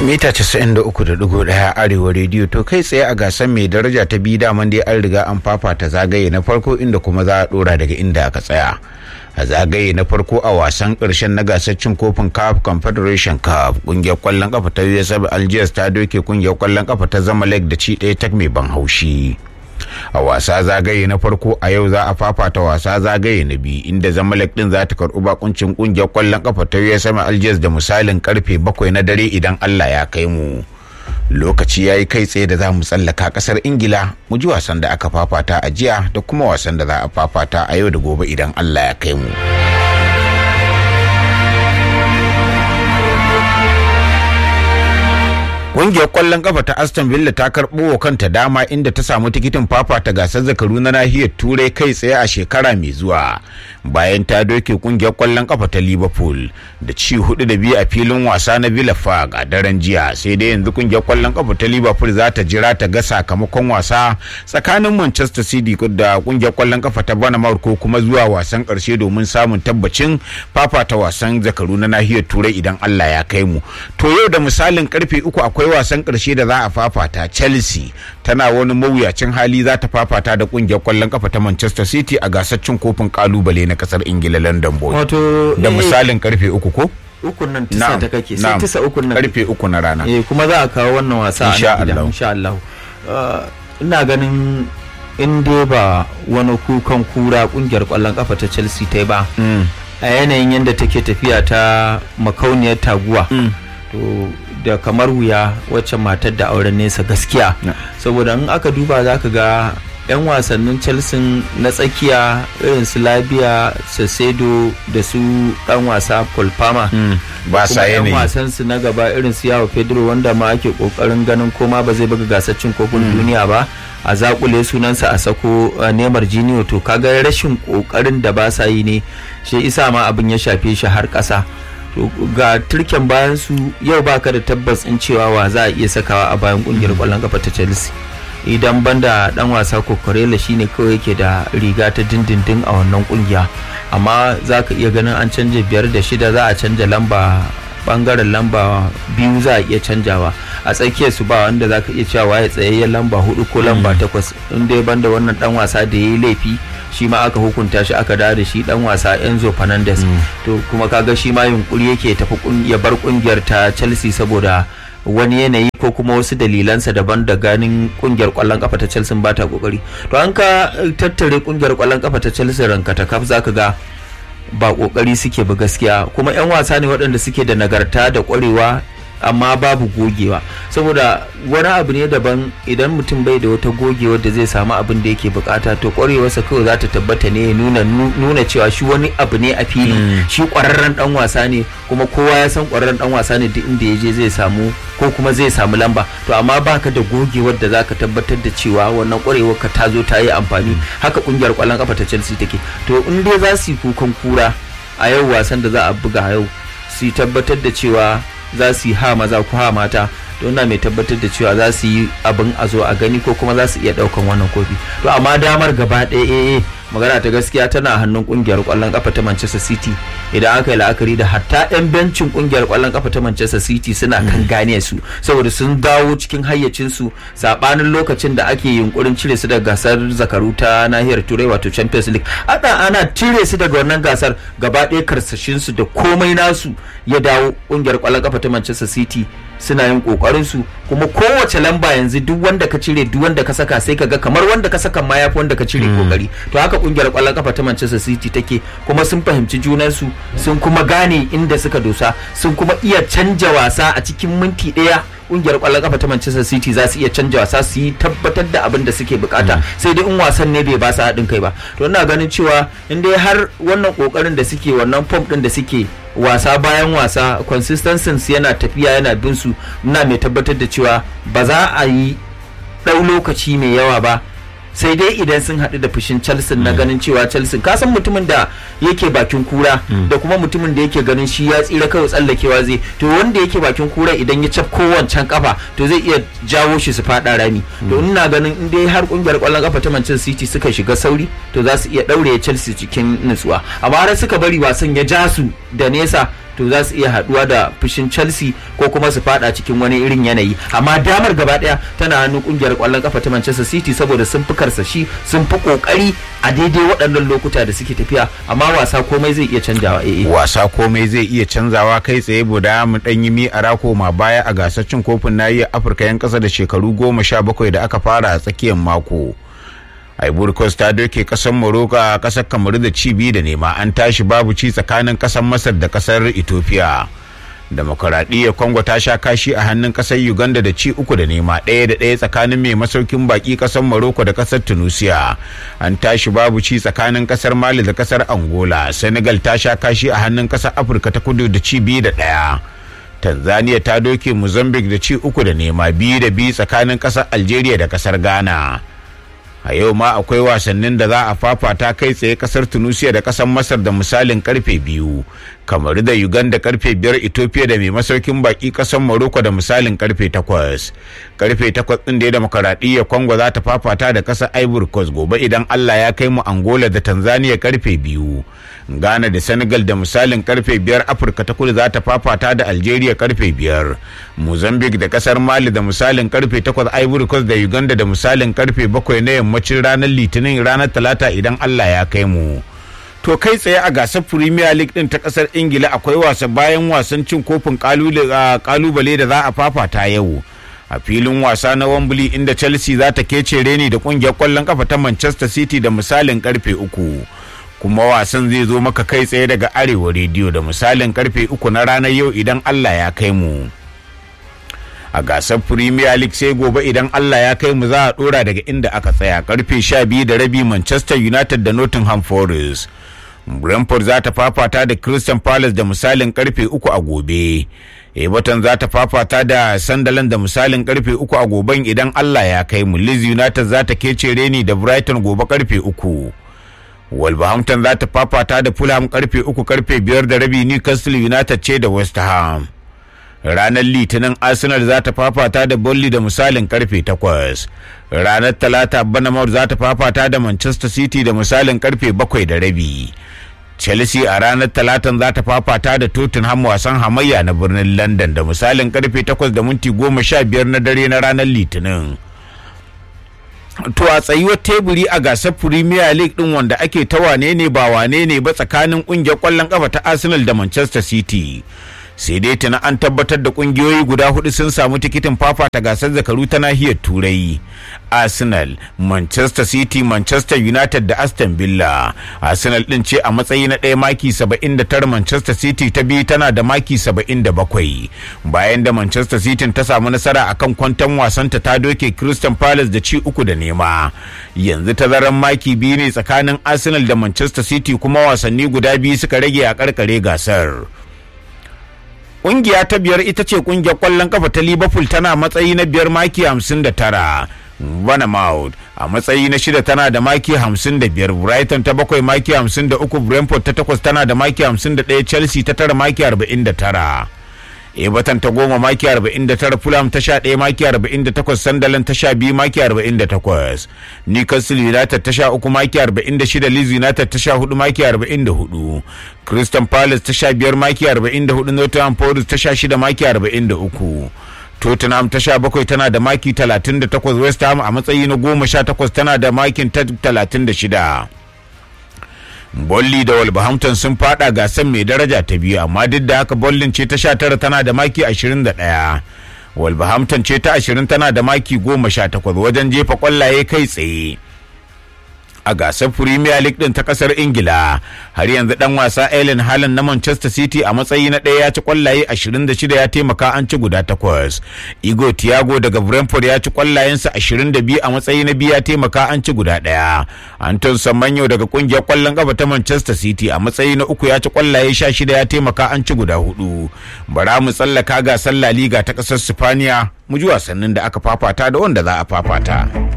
mita 93.1 arewa rediyo to kai tsaye a gasar mai daraja ta biyu daman dai an riga an fafata zagaye na farko inda kuma za a dora daga inda aka tsaya a zagaye na farko a wasan karshen na gasar cin kofin cup confederation cup kungiyar kwallon kafa ta usab algiers ta doke kungiyar kwallon kafa ta zamalek da ci ɗaya tak mai ban haushi a wasa zagaye na farko a yau za a fafata wasa zagaye na biyu inda zamalek din za ta karɓi bakuncin kungiyar kwallon kafa ta usm algiers da misalin karfe bakwai na dare idan allah ya kai mu lokaci ya yi kai tsaye da za mu tsallaka kasar ingila mu ji wasan da aka fafata a jiya da kuma wasan da za a fafata a yau da gobe idan allah ya kai mu Ƙungiyar ƙwallon kafa ta Aston Villa ta karɓo wa kanta dama inda ta samu tikitin fafata gasar zakaru na nahiyar Turai kai tsaye a shekara mai zuwa. Bayan ta doke ƙungiyar ƙwallon kafa ta Liverpool da ci hudu da biyu a filin wasa na Villa Park a daren jiya sai dai yanzu ƙungiyar ƙwallon kafa ta Liverpool za ta jira ta ga sakamakon wasa tsakanin Manchester City da ƙungiyar ƙwallon kafa ta Bournemouth ko kuma zuwa wasan ƙarshe domin samun tabbacin fafata wasan zakaru na nahiyar Turai idan Allah ya kai mu. To yau da misalin karfe uku akwai akwai wasan ƙarshe da za a fafata chelsea tana wani mawuyacin hali za ta fafata da ƙungiyar ƙwallon kafa ta manchester city a gasar cin kofin kalubale na ƙasar ingila london boy wato da misalin karfe uku ko ukun nan tisa ta kake sai na'am. tisa ukun nan karfe uku na rana eh kuma za a kawo wannan wasa a Insha nan gida Allah. insha Allah Uh, ina ganin in dai ba wani kukan kura kungiyar kwallon kafa ta Chelsea ta yi ba Mm. a yanayin yadda take tafiya ta makauniyar taguwa to da kamar wuya wacce matar da auren nesa gaskiya Na. saboda in aka duba za ka ga 'yan wasannin chelsea na tsakiya irin su labia sasedo da su dan wasa paul palmer Mm. ba sa kuma 'yan yanayi wasan su na gaba irin su yawo pedro wanda ma ake kokarin ganin koma ba zai buga gasar cin kofin duniya ba a zakule sunansa a sako uh, nemar jiniyo to kaga rashin kokarin da ba sa yi ne shi isa ma abin ya shafe shi har kasa to ga turken bayan su yau baka da tabbas in cewa wa za a iya sakawa a bayan kungiyar kwallon kafa ta chelsea idan banda dan wasa kokorela shine kawai yake da riga ta dindindin a wannan kungiya amma za ka iya ganin an canja biyar da shida za a canja lamba bangaren lamba biyu za a iya canjawa a tsakiyar su ba wanda za ka iya cewa ya tsayayyen lamba hudu ko lamba takwas in dai banda wannan dan wasa da ya yi laifi shi ma aka hukunta shi aka dawo da shi dan wasa Enzo Fernandez to kuma kaga shi ma yunkuri yake tafi kun- ya bar kungiyar ta Chelsea saboda wani yanayi ko kuma wasu dalilansa daban da ganin kungiyar kwallon kafa ta Chelsea ba ta kokari to an ka eh, tattare kungiyar kwallon kafa ta Chelsea ranka ta kaf zaka ga ba kokari suke ba gaskiya kuma 'yan wasa ne waɗanda suke da nagarta da ƙwarewa amma babu gogewa saboda wani abu ne daban idan mutum bai da wata gogewa da zai samu abin da yake bukata to ƙwarewarsa kawai za ta tabbata ne ya nuna nuna cewa shi wani abu ne a fili shi ƙwararren dan wasa ne kuma kowa ya san ƙwararren dan wasa ne duk inda ya je zai samu ko kuma zai samu lamba to amma baka da gogewar da zaka tabbatar da cewa wannan ƙwarewar ka ta zo ta yi amfani haka ƙungiyar ƙwallon kafa ta Chelsea take to in dai za su yi kukan kura a yau wasan da za a buga yau su tabbatar da cewa za su yi ha maza ko ha mata don na mai tabbatar da cewa za su yi abin a zo a gani ko kuma za su iya daukan wannan kofi to amma damar gaba ɗaya eh magana ta gaskiya tana hannun kungiyar kwallon kafa ta Manchester City idan aka yi la'akari da hatta yan bencin kungiyar kwallon kafa ta Manchester City suna kan gane su saboda sun dawo cikin hayyacin su sabanin lokacin da ake yunkurin cire su daga gasar zakaru ta nahiyar Turai wato Champions League ana ana cire su daga wannan gasar gaba ɗaya karsashin su da komai nasu ya dawo kungiyar kwallon kafa ta Manchester City suna yin kokarin su kuma kowace lamba yanzu duk wanda ka cire duk wanda ka saka sai ka ga kamar wanda ka saka ma yafi wanda ka cire kokari to haka kungiyar kwallon kafa ta Manchester City take kuma sun fahimci junan su sun kuma gane inda suka dosa sun kuma iya canja wasa a cikin minti ɗaya kungiyar kwallon kafa ta Manchester City za su iya canja wasa su yi tabbatar da abin da suke bukata sai dai in wasan ne bai ba su haɗin kai ba to ina ganin cewa in dai har wannan kokarin da suke wannan pump din da suke wasa bayan wasa consistency yana tafiya yana bin su ina mai tabbatar da cewa ba za a yi ɗau lokaci mai yawa ba sai dai idan sun haɗu da fushin Chelsea na ganin cewa Chelsea ka san mutumin da yake bakin kura da kuma mutumin da yake ganin shi ya tsira kawai tsallakewa zai to wanda yake bakin kura idan ya cafko wancan kafa to zai iya jawo shi su faɗa rami to ina ganin in dai har kungiyar kwallon kafa ta Manchester City suka shiga sauri to za su iya ɗaure Chelsea cikin nutsuwa amma har suka bari wasan ya ja su da nesa to za su iya haduwa da fushin chelsea ko kuma su fada cikin wani irin yanayi amma damar gaba daya tana hannun kungiyar kwallon kafa ta manchester city saboda sun fi karsashi sun fi kokari a daidai waɗannan lokuta da suke tafiya amma wasa komai zai iya canjawa eh wasa komai zai iya canzawa kai tsaye buda mu dan yi mi a rako ma baya a gasar cin kofin nahiyar afirka yan kasa da shekaru goma sha bakwai da aka fara a tsakiyar mako Ivory Coast ta doke kasar Morocco a kasar Kamaru da ci biyu da nema an tashi babu ci tsakanin kasar Masar da kasar Ethiopia. Demokuraɗiyyar Congo ta sha kashi a hannun kasar Uganda da ci uku da nema ɗaya da ɗaya tsakanin mai masaukin baki kasar Morocco da kasar Tunisia. An tashi babu ci tsakanin kasar Mali da kasar Angola. Senegal ta sha kashi a hannun kasar Afirka ta kudu da ci biyu da ɗaya. Tanzania ta doke Mozambique da ci uku da nema biyu da biyu tsakanin kasar Algeria da kasar Ghana. a yau ma akwai wasannin da za a fafata kai tsaye kasar tunisia da kasar masar da misalin karfe biyu kamar da uganda karfe biyar ethiopia da mai masaukin baki kasar morocco da misalin karfe takwas karfe takwas din da ya demokaradiyyar congo za ta fafata da kasar ivory coast gobe idan allah ya kai mu angola da tanzania karfe biyu ghana da senegal da misalin karfe biyar afirka ta kudu za ta fafata da algeria karfe biyar mozambique da kasar mali da misalin karfe takwas ivory coast da uganda da misalin karfe bakwai na yammacin ranar litinin ranar talata idan allah ya kai mu to kai tsaye a gasar premier league din ta kasar ingila akwai wasa bayan wasan cin kofin kalubale da za a fafata yau a filin wasa na wembley inda chelsea za ta kece reni da kungiyar kwallon kafa ta manchester city da misalin karfe uku kuma wasan zai zo maka kai tsaye daga arewa rediyo da misalin karfe uku na ranar yau idan allah ya kai mu a gasar premier league sai gobe idan allah ya kai mu za a dora daga inda aka tsaya karfe sha biyu da rabi manchester united da nottingham forest brentford za ta fafata da crystal palace da misalin karfe uku a gobe everton za ta fafata da sunderland da misalin karfe uku a goben idan allah ya kai mu leeds united za ta kece reni da brighton gobe karfe uku wolverhampton za ta fafata da fulham karfe uku karfe biyar da rabi newcastle united ce da west ham ranar litinin arsenal za ta fafata da bolly da misalin karfe 8 ranar talata banamar za ta fafata da manchester city da misalin karfe 7 da rabi chelsea a ranar talatan za ta fafata da tottenham wasan hamayya na birnin london da misalin karfe 8 da minti 15 na dare na ranar litinin to a tsayuwar teburi a gasar premier league din wanda ake ta wane ne ba wane ne ba tsakanin kungiyar kwallon kafa ta arsenal da manchester city sai dai tana an tabbatar da kungiyoyi guda hudu sun samu tikitin fafata gasar zakaru ta nahiyar turai arsenal manchester city manchester united da aston villa arsenal din ce a matsayi na ɗaya maki 79 manchester city ta biyu tana da maki 77 bayan da manchester city ta samu nasara akan kwantan wasanta ta doke crystal palace da ci uku da nema yanzu tazaran maki biyu ne tsakanin arsenal da manchester city kuma wasanni guda biyu suka rage a karkare gasar Ƙungiya ta biyar ita ce ƙungiyar ƙwallon kafa ta Liverpool tana matsayi na biyar maki hamsin da tara. Bournemouth a matsayi na shida tana da maki hamsin da biyar Brighton ta bakwai maki hamsin da uku Brentford ta takwas tana da maki hamsin da ɗaya Chelsea ta tara maki arba'in da tara. Everton ta goma maki 49 Fulham ta sha ɗaya maki 48 Sunderland ta sha biyu maki 48 Newcastle United ta sha uku maki 46 Leeds United ta sha hudu maki 44 Crystal Palace ta sha biyar maki 44 Nottingham Forest ta sha shida maki 43 Tottenham ta sha bakwai tana da maki 38 West Ham a matsayi na goma sha takwas tana da makin 36 Bolli da Wolverhampton sun fada gasar mai daraja ta biyu amma duk da haka Bollin ce ta sha tara tana da maki 21. Wolverhampton ce ta 20 tana da maki 18 wajen jefa kwallaye kai tsaye. a gasar Premier League din ta kasar Ingila har yanzu dan wasa Ellen Haaland na Manchester City a matsayi na ɗaya ya ci kwallaye 26 ya taimaka an ci guda takwas. Igo Thiago daga Brentford ya ci kwallayensa 22 a matsayi na biyu ya taimaka an ci guda ɗaya. Anton Samanyo daga kungiyar kwallon kafa ta Manchester City a matsayi na uku ya ci kwallaye 16 ya taimaka an ci guda hudu. Bara mu tsallaka gasar La Liga ta kasar Spaniya mu ji wasannin da aka fafata da wanda za a fafata.